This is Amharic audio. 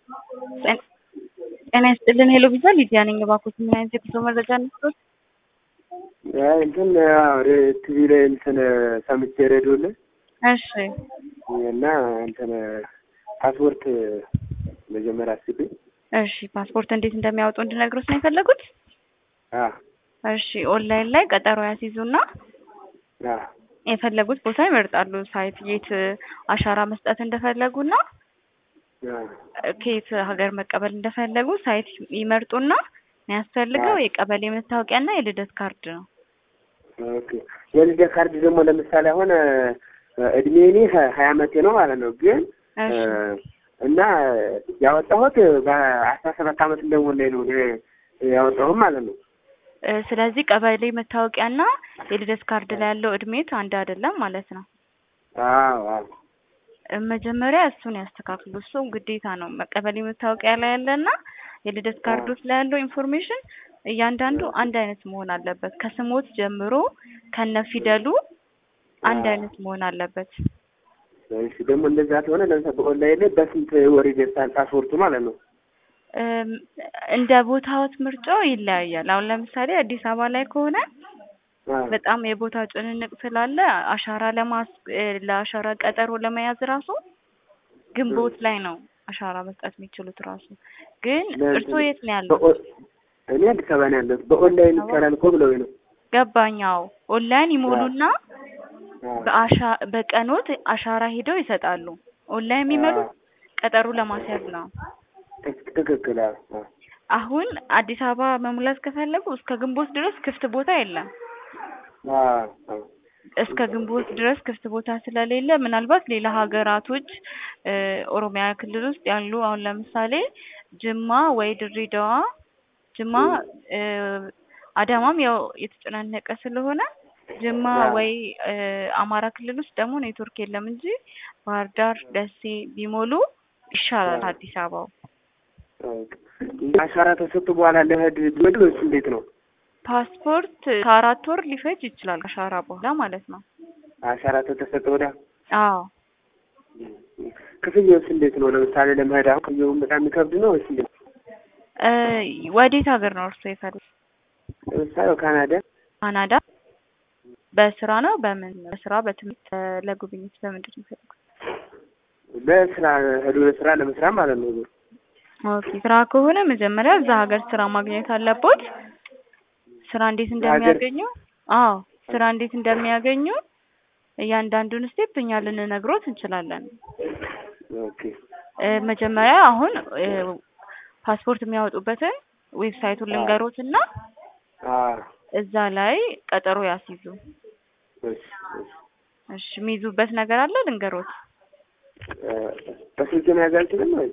ጤና ይስጥልን ሄሎ ቪዛ ሊዲያ ነኝ። እባክዎት ምን አይነት የጉዞ መረጃ ነስቶት? እንትን ቲቪ ላይ እንትን ሰምቼ ሬዲዮ ላይ እሺ እና እንትን ፓስፖርት መጀመሪያ አስቤ እሺ ፓስፖርት እንዴት እንደሚያወጡ እንድነግሮት ነው የፈለጉት? አ እሺ ኦንላይን ላይ ቀጠሮ ያስይዙና አ የፈለጉት ቦታ ይመርጣሉ። ሳይት የት አሻራ መስጠት እንደፈለጉና ከየት ሀገር መቀበል እንደፈለጉ ሳይት ይመርጡና የሚያስፈልገው የቀበሌ መታወቂያና የልደት ካርድ ነው። ኦኬ የልደት ካርድ ደግሞ ለምሳሌ አሁን እድሜ እኔ ሀያ አመቴ ነው ማለት ነው። ግን እሺ እና ያወጣሁት በአስራ ሰባት አመት እንደሞላኝ ነው እኔ ያወጣሁት ማለት ነው። እ ስለዚህ ቀበሌ መታወቂያና የልደት ካርድ ላይ ያለው እድሜት አንድ አይደለም ማለት ነው። አዎ አዎ እ መጀመሪያ እሱን ያስተካክሉ። እሱ ግዴታ ነው። ቀበሌ መታወቂያ ላይ ያለና የልደት ካርዶች ላይ ያለው ኢንፎርሜሽን እያንዳንዱ አንድ አይነት መሆን አለበት። ከስሞት ጀምሮ ከነ ፊደሉ አንድ አይነት መሆን አለበት። እሺ ደግሞ እንደዛ ከሆነ ለምሳሌ በኦንላይን ላይ በስንት ወር ይደርሳል ፓስፖርቱ ማለት ነው? እም፣ እንደ ቦታዎት ምርጫው ይለያያል። አሁን ለምሳሌ አዲስ አበባ ላይ ከሆነ አ በጣም የቦታ ጭንንቅ ስላለ አሻራ ለማስ እ ለአሻራ ቀጠሮ ለመያዝ ራሱ ግንቦት ላይ ነው አሻራ መስጠት የሚችሉት ራሱ። ግን እርስዎ የት ነው ያሉት? በኦ- እኔ አዲስ አበባ ነው ያለሁት። በኦንላይን ይቻላል እኮ ብለውኝ ነው። ገባኛው ኦንላይን ይሞሉና አ በአሻ በቀኖት አሻራ ሄደው ይሰጣሉ። ኦንላይን የሚመሉት ቀጠሮ ለማስያዝ ነው። ትክ- ትክክል። አዎ አዎ አሁን አዲስ አበባ መሙላት ከፈለጉ እስከ ግንቦት ድረስ ክፍት ቦታ የለም። አዎ አዎ እስከ ግንቦት ድረስ ክፍት ቦታ ስለሌለ ምናልባት ሌላ ሀገራቶች እ ኦሮሚያ ክልል ውስጥ ያሉ አሁን ለምሳሌ ጅማ ወይ ድሬዳዋ፣ ጅማ እ አዳማም ያው የተጨናነቀ ስለሆነ ጅማ ወይ እ አማራ ክልል ውስጥ ደግሞ ኔትወርክ የለም እንጂ ባህር ዳር፣ ደሴ ቢሞሉ ይሻላል አዲስ አበባው። ኦኬ። አሻራ ተሰጡ በኋላ ለመሄድ ቢመድ ወይስ እንዴት ነው? ፓስፖርት ከአራት ወር ሊፈጅ ይችላል አሻራ በኋላ ማለት ነው። አሻራ ተሰጠ ወዲያ አዎ ክፍያውስ እንዴት ነው? ለምሳሌ ለመሄድ አሁን ክፍያውን በጣም የሚከብድ ነው ወይስ እንዴት? እ ወዴት ሀገር ነው እርስዎ የፈለጉት? ለምሳሌ ካናዳ ካናዳ በስራ ነው በምን በስራ በትምህርት እ ለጉብኝት በምንድን ነው የፈለጉት? ለስራ ሄዶ ለስራ ለመስራት ማለት ነው። ኦኬ ስራ ከሆነ መጀመሪያ እዛ ሀገር ስራ ማግኘት አለቦት። ስራ እንዴት እንደሚያገኙ አዎ ስራ እንዴት እንደሚያገኙ እያንዳንዱን ስቴፕ እኛ ልንነግሮት እንችላለን። ኦኬ እ መጀመሪያ አሁን እ ፓስፖርት የሚያወጡበትን ዌብሳይቱን ልንገሮት እና አ እዛ ላይ ቀጠሮ ያስይዙ። እሺ እሺ እሺ የሚይዙበት ነገር አለ ልንገሮት። እ በስልክ መያዝ አልችልም ወይ?